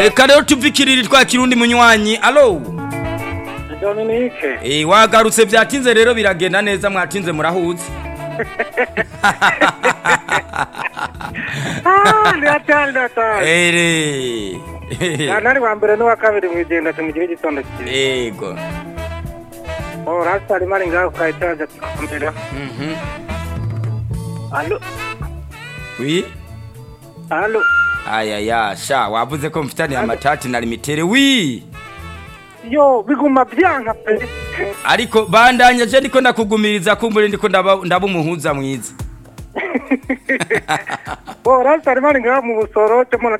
reka rero tuvikirire twa kirundi munywanyi alo Dominique. Eh wagarutse byatinze rero biragenda neza mwatinze murahuze Ah, ndatari ndatari. ere Nari wa mbere n'uwa kabiri mu igenda tumugire igitondo cyiza. ego Oh, rasta ari mari ngaho kayitaje tukamera. mhm Allo, wi allo. ayaya sha wavuze ko mfitaniye amatati na limitere wi Yo, biguma byanka pe. ariko bandanya je ndiko ndakugumiriza kumbure ndiko ndaba ndaba umuhuza mwiza Oh, rasta ari mari ngaho mu busoro cyo